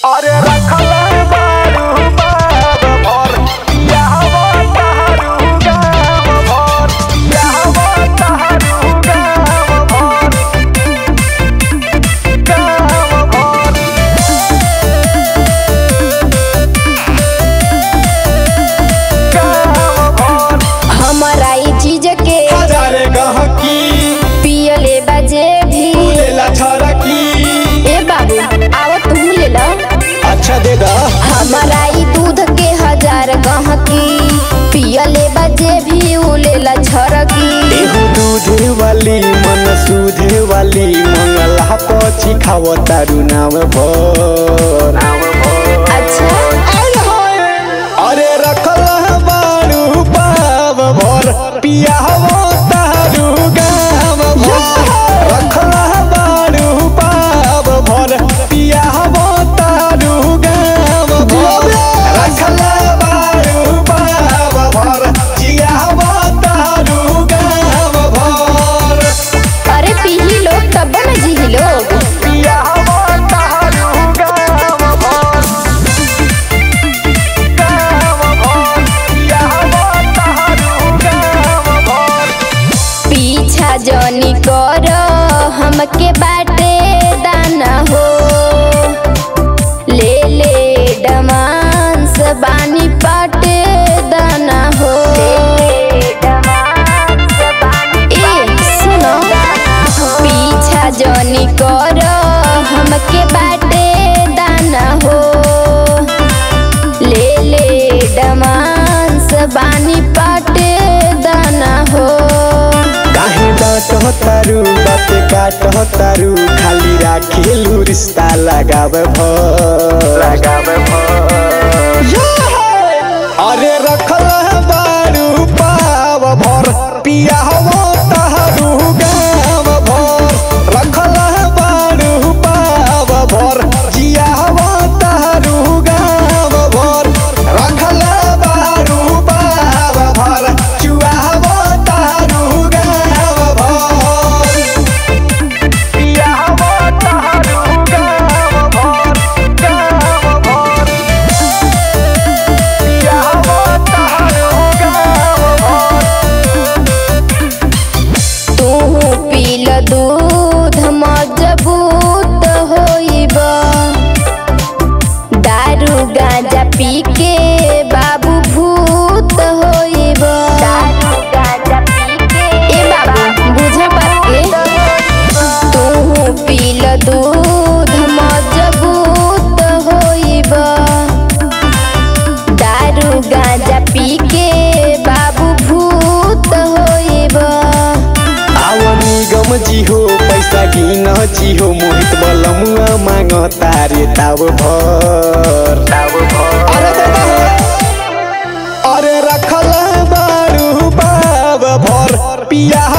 अरे रखल बारू बाब भर पियावा तहरू गाम भर पियावा तहरू गाम भर गाम भर गाम भर हमारा ई चीज के हजारे गहकी पियले बजे भी लेला छरकी ए बाबू आवत तू ले ला अच्छा दे दा हमारा ई दूध के हजार गहकी पियले बजे भी उ लेला छरकी एहू दूधे वाली मन सूधे वाली मंगला पछी खाव तारू नाम भर अच्छा अरे रखल बारू पाव भर पियावो तारू गाम भर रखल बारू पाव भर पियावो तारू गाम भर रखल बारू पाव भर जियावो तारू गाम भर अरे पीही लोग तब न जीही लोग पियावो तारू गाम भर गाम भर पियावो तारू गाम भर पीछा जनी कर हमके बाटे दाना हो ले ले डमांस बानी पाटे दाना हो ए सुनो पीछा जनी कर हमके बाटे दाना हो ले ले डमांस बानी पाटे दाना हो काहे डाँट तारू बात काट तारू खाली राखेलु रिश्ता लगाव भर लगाव अरे रखल बारू पाव भर पियावो तारू गाम भर रखल बारू पाव भर जियावो तारू गाम भर रखल बारू पाव भर चुआवो तारू गाम भर पियावो तारू गाम भर गाम भर पियावो तारू गाम भर तू पील दूध मजबूत होइब दारू गांजा पी के बाबू भूत होइब ए बाबू बुझ बात के तू पील दूध मजबूत होइब दारू गांजा पी के बाबू भूत होइब आव निगम जी हो पैसा गिन जी हो मोहित बलमुआ मांग तारे ताव भर अरे दादा हो। अरे रखल बारू बाब भर पिया